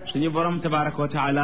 suñu borom tabaraka wa taala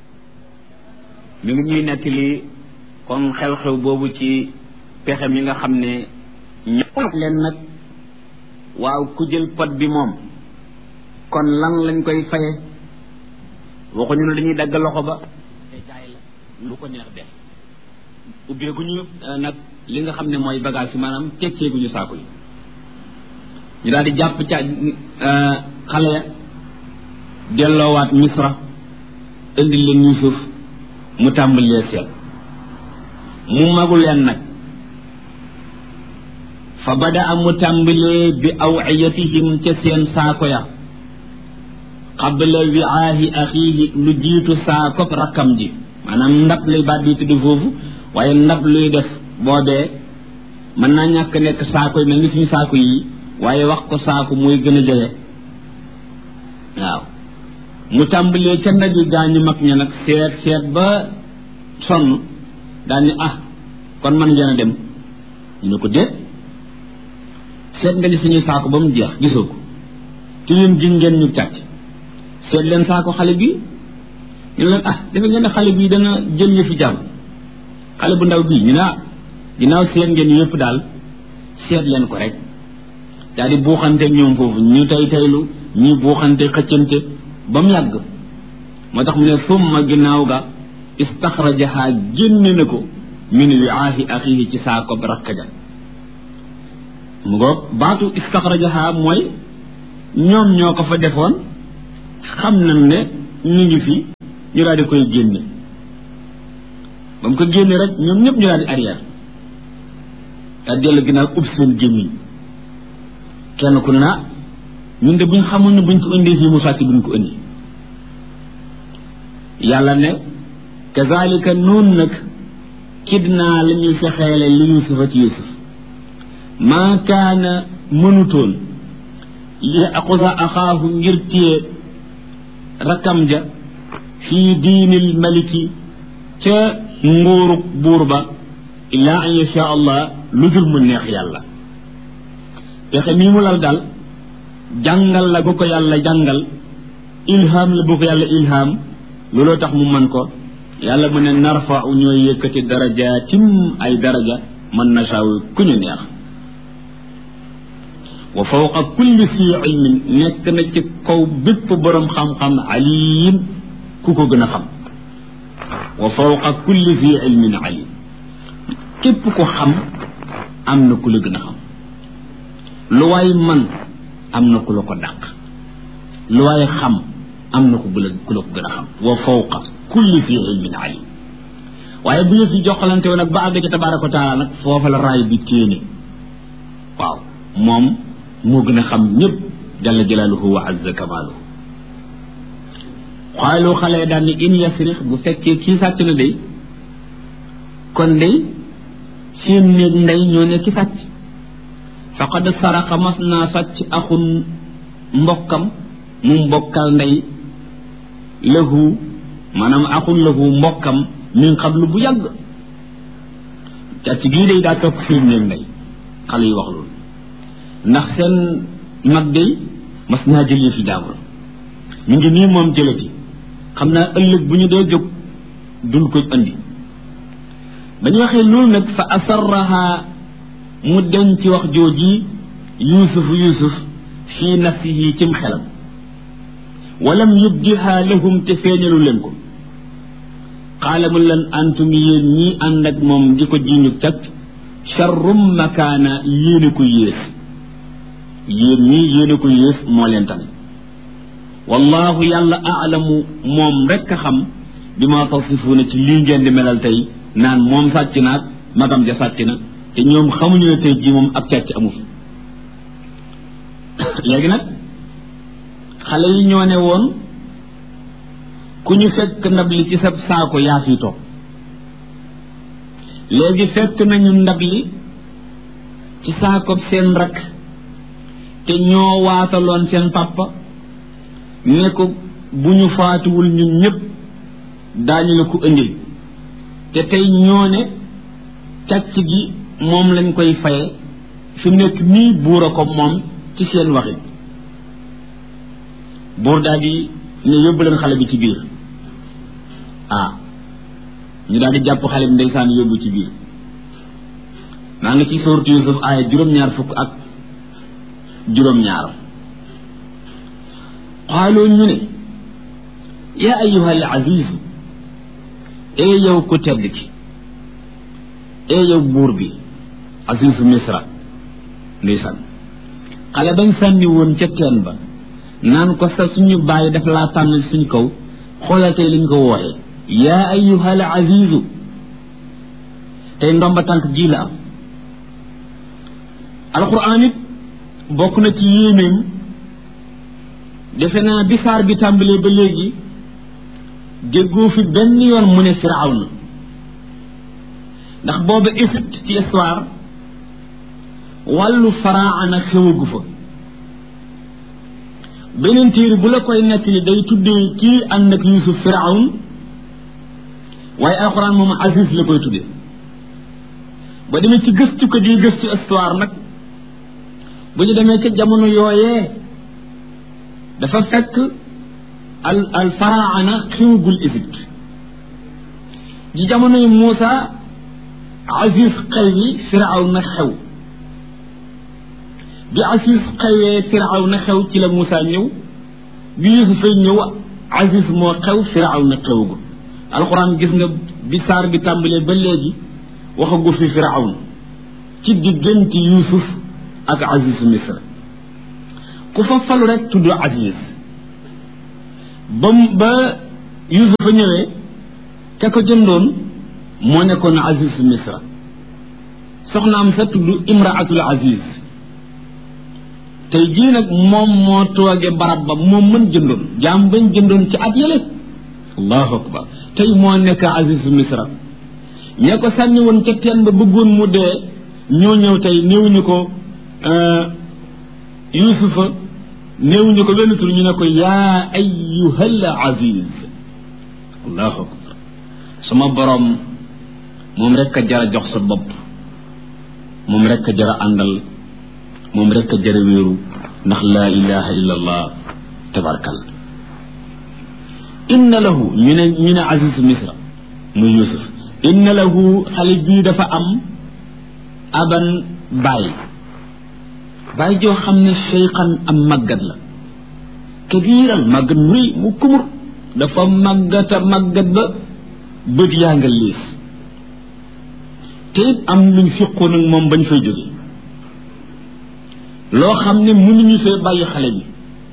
mi ngi ñuy nettali kon xew-xew boobu ci pexe mi nga xam ne ñëw leen nag waaw ku jël pot bi moom kon lan lañ koy faye waxuñu ne dañuy dagg loxo ba te jaay la lu ko neex def ubbeeguñu nag li nga xam ne mooy bagage yi maanaam tekkeeguñu saako yi ñu daal di jàpp ca xale ya delloowaat misra indi leen yusuf mu tàmbalee seet mu magu leen nag fa bada a mu tàmbalee bi awiyatihim ca seen saako ya qabla wiaahi axiihi lu jiitu saakop rakkam ji maanaam ndab luy baat bi tudd foofu waaye ndab luy def boobee mën naa ñàkk nekk saako yi mel ni suñu saako yi waaye wax ko saako mooy gën a jege waaw mu tàmbalee ca ndab yi gaañu mag ña nag seet seet ba sonn daal ni ah kon man ngeen a dem ñu ne ko déet seet nga ni suñuy saako ba mu jeex gisoo ko te yéen ji ngeen ñu càcc seet leen saako xale bi ñu leen ah dafa ngeen ne xale bii dana jël ñu fi jàmm xale bu ndaw bii ñu ne ah ginnaaw seet ngeen yëpp daal seet leen ko rek daal di buuxante ñoom foofu ñu tey teylu ñu buuxante xëccante ba mu yàgg moo tax mu ne summa ginnaaw ga istaxrajaha génne na ko min wiaahi axihi ci saako rakka ja mu ngoog baatu istaxrajaha mooy ñoom ñoo ko fa defoon xam nañ ne ñu ngi fi ñu daal di koy génne ba mu ko génne rek ñoom ñëpp ñu daal di arrière daal dellu ginnaaw ub seen gémmiñ kenn ku naa ñun de buñ xamoon ne buñ ko indee fii mu sàcc duñ ko indi yàlla ne kazalika noon nag kidnaa la ñuy fexeele li yusufa ci yusuf maa kaana mënutoon li aqusa axaahu ngir téye rakkam ja fii diinil maliki ca nguurug buur ba illaa an yasha allah lu dul mu neex yàlla pexe mii mu lal daal jàngal la bu ko yàlla jàngal ilham la bu ko yàlla ilham looloo tax mu mën ko yàlla mu ne narfau ñooy yëkkati darajaatim ay daraja man nasaaw ku ñu neex wa fawqa kulli si ilmin nekk na ci kaw bépp boroom xam-xam alim ku ko gën a xam wa fawqa kulli si ilmin alim képp ko xam am na ku la gën a xam lu waay man am na ku la ko dàq lu waay xam am na ku la ku la ko gën a xam wa fawqa kulli fi ilmin alim waaye bu ñu fi joxalante woon nag ba àgg ci tabaraka wa taala nag foofa la raay bi téene waaw moom moo gën a xam ñëpp jalla jalaaluhu wa azza kamaaluhu xaalu xale daan ni in yasrix bu fekkee kii sàcc na day kon day seen néeg ndey ñoo ne ki sàcc faqad saraqa mas naa sàcc axun mbokkam mu mbokkal ndey lahu maanaam axun lahu mbokkam min xablu bu yàgg càcc gii day daa topp seen néeg ndey xale yi wax loolu ndax seen mag day mas naa jëlee fi jaamur mi ngi nii moom jëlati xam naa ëllëg bu ñu dee jóg dul ko andi ba ñu waxee loolu nag fa asarraha mu denc wax jooji yusuf yusuf fii nafsihi cim xelam walam yubdiha lahum te feeñalu leen ko xaala mu leen antum yéen ñii ànd ak moom di ko jiñu cag charrum makaana yéene ko yées yéen ñii yéene ko yées moo leen tane wallahu yàlla aalamu moom rekk a xam bi ma tasifuuna ci lii ngeen di melal tey naan moom sàcc naag magam ja sàcc na te ñoom xamuñu ne tey jii moom ab càcc amu fi léegi nag xale yi ñoo ne woon ku ñu fekk ndab li ci sa saako yaa fi toog léegi fekk nañu ndab li ci saako seen rakk te ñoo waataloon seen papa ne ko bu ñu faatuwul ñun ñëpp daañu la ko indil te tey ñoo ne càcc gi moom lañ koy faye fi mu nekk nii buur a ko moom ci seen waxi buur daal di ne yóbbu leen xale bi ci biir ah ñu daal di jàpp xale bi ndeysaan yóbbu ci biir maa ngi ci sourate Yusuf aaya juróom-ñaar fukk ak juróom-ñaar xaaloo ñu ne yaa ayyuha al azizu ee yow ku tedd ki ee yow buur bi azizu misra ndeysaan xale bañ sànni woon ca teen ba naan ko sa suñu bàyyi daf laa tànn suñ kaw xoolal tey liñ ko wooxee yaa ayyuha al azizu tey ndomba tànk ji la am alquran it bokk na ci yéenéem defe naa bi saar bi tàmbalee ba léegi déggoo fi benn yoon mu ne firawna ndax booba Égypte ci histoire wàllu faraana xewagu fa beneen téere bu la koy nettali day tuddee kii ànd ak Yuusuf firawn waaye alxuraan moom Aziz la koy tuddee ba demee ci gëstu ko di gëstu histoire nag bu ñu demee ca jamono yooyee dafa fekk al al faraana xewagul Égypte ji jamonoy Muusa Aziz xew yi firaw na xew bi Aziz xewee firaw na xew ci la Muusa ñëw bi Yuusufa ñëw Aziz moo xew firaw na xewagul alxuraan gis nga bi saar bi tàmbalee ba léegi waxagu fi firaw na ci diggante Yuusuf ak Aziz Misra ku fa falu rek tudd Aziz ba ba Yuusufa ñëwee ka ko jëndoon moo nekkoon Aziz Misra soxnaam sa tudd Imraatul Aziz tey jii nag moom moo tooge barab ba moom mën jëndoon jaam bañ jëndoon ci at yële allahu akbar tey moo nekk Aziz Misra ñee ko sànni woon ca teen ba bëggoon mu dee ñoo ñëw tey néewuñu ko Yuusufa néewuñu ko benn tur ñu ne ko yaa ayyuhal aziz allahu akbar sama borom moom rek a jara jox sa bopp moom rek a jara àndal moom rek a jara wéeru ndax laa ilaha illa allah tabarkal inna lahu ñu ne ñu ne aziz misra muy yusuf inna lahu xale bii dafa am aban bàyyi bàyyi joo xam ne cheykhan am màggat la kabiiran màggat muy mu kumur dafa màggata màggat ba bët yaa nga liis te it am luñ fiqoon ak moom bañ fay jóge loo xam ne mënuñu fee bàyyi xale bi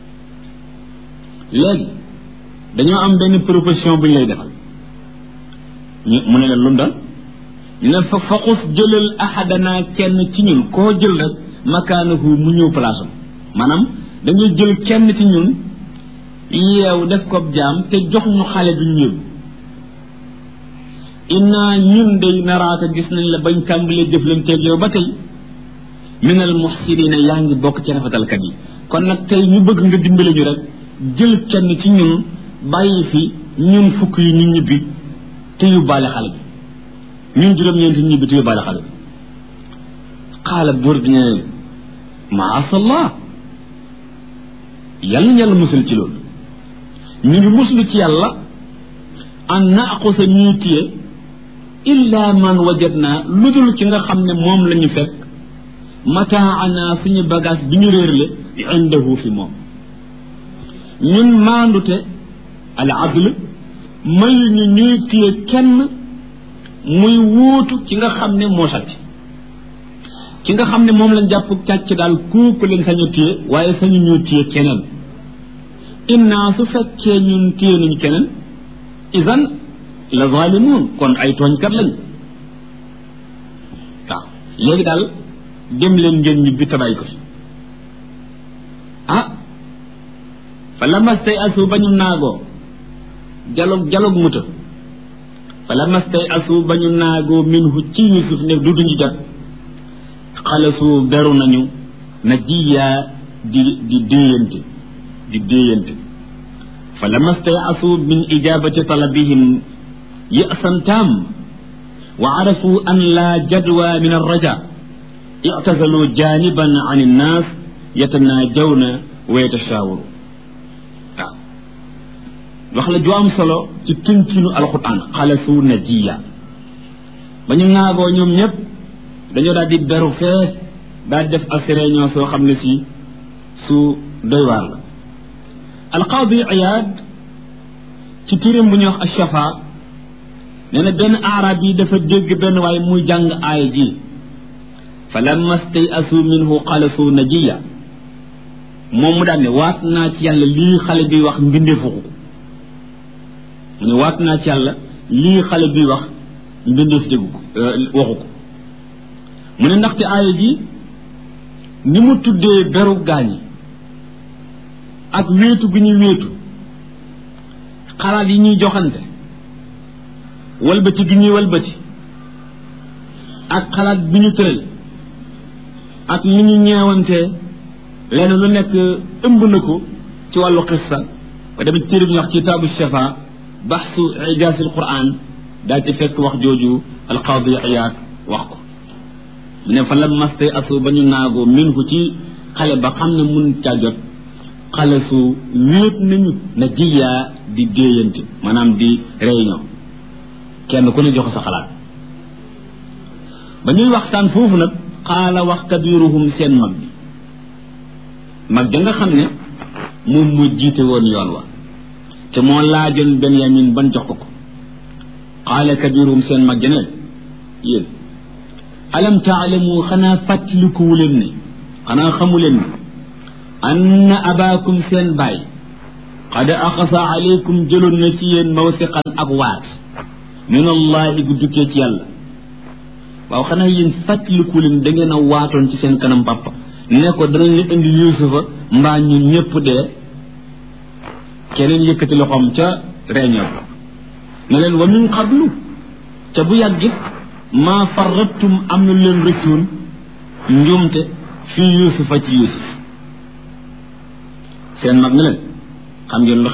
léegi dañoo am benn proposition bu ñu lay defal ñu mu ne leen lu mu doon ñu ne fa faqus jëlal ahadana kenn ci ñun koo jël rek makaanahu mu ñëw place am maanaam dañuy jël kenn ci ñun yeew def ko jaam te jox ñu xale bi ñu yóbbu inna ñun day naraata gis nañ la bañ tàmbalee jëflanteeg yow ba tey minal muxsinina yaa ngi bokk ci rafetalkat yi kon nag tey ñu bëgg nga dimbale ñu rek jël kenn ci ñun bàyyi fi ñun fukk yi ñu ñibbi te yóbbaale xale bi ñun juróom-ñeenti ñibbi te yóbbaale xale bi xaala buur bi ne maasallah yàlla ñu yàlla musul ci loolu ñu ngi muslu ci yàlla an naaqusa ñuy téye illa man wajadna lu dul ci nga xam ne moom la ñu fekk mataana suñu bagage bi ñu réerle indahu fi moom ñun maandute al adl mayu ñu ñuy téye kenn muy wuutu ci nga xam ne moo sàcc ci nga xam ne moom lañ jàpp càcc daal kooku leen sañu téye waaye sañu ñu téye keneen inna su fekkee ñun téye nañu keneen idan la zalimun kon ay tooñkat lañ waaw léegi daal dem leen ngeen ñibbi tabay ko fi ah fa lamastay asu ba ñu naagoo jalog jalog muta fa lamastay asu ba ñu naagoo minhu ci yusuf ne du duñu jot xalasu beru nañu na jiyaa di di déeyante di déeyante fa lamastay asu min ijabati talabihim يأسا تام وعرفوا أن لا جدوى من الرجاء اعتزلوا جانبا عن الناس يتناجون ويتشاوروا wax la ju am solo ci tënkinu alquran xalasu najiya ba ñu ŋaagoo ñoom ñëpp dañoo daal di beru fee daal di def ak réunion soo xam ne fii su doy waar la alqaadi iyaad ci turam bu ñuy wax ashafa nee na benn arab yi dafa dégg benn waaye muy jàng aaya ji fa lamma stayasu minhu xalasu najiya moom mu daal ne waat naa ci yàlla lii xale bi wax mbindeefu ko mu ne waat naa ci yàlla lii xale bi wax mbindeef déggu ko waxu ko mu ne ndaxte aaya ji ni mu tuddee beru gaañi ak wéetu gi ñuy wéetu xalaat yi ñuy joxante walbati gi ñuy walbati ak xalaat bi ñu tëral ak ni ñu ñeewantee lenn lu nekk ëmb na ko ci wàllu xissa ba demee téere bi ñu wax kitaabu shafa baxsu ijaasil quran daal ci fekk wax jooju alqaadi iyaad wax ko mu ne fa la mastay asu ba ñu naagoo min ko ci xale ba xam ne mun caa jot xale su wéet nañu na jiyaa di déeyante maanaam di réunion kenn ku ne jox sa xalaat ba ñuy waxtaan foofu nag xaala wax kabiruhum seen mag bi mag ja nga xam ne moom mu jiite woon yoon wa te moo laajoon benyamin ban jox ko ko xaala kabiruhum seen mag ja ne yéen alam taalamu xanaa fàttalikuwu leen ne xanaa xamu leen ne anna abaakum seen baay qad axasa aleykum jëloon na ci yéen mawsiqan ak waat min allahi gu dukkee ci yàlla waaw xanaa yéen fàttaliku leen da ngeen a waatoon ci seen kanam papa ne ko danañ la indi yusufa mbaa ñun ñëpp dee keneen yëkkati loxoom ca réunion ne leen wa min qablu ca bu yàggit maa farrattum am na leen rëccuun njuumte fii yusufa ci yusuf seen mag ne leen xam ngeen lu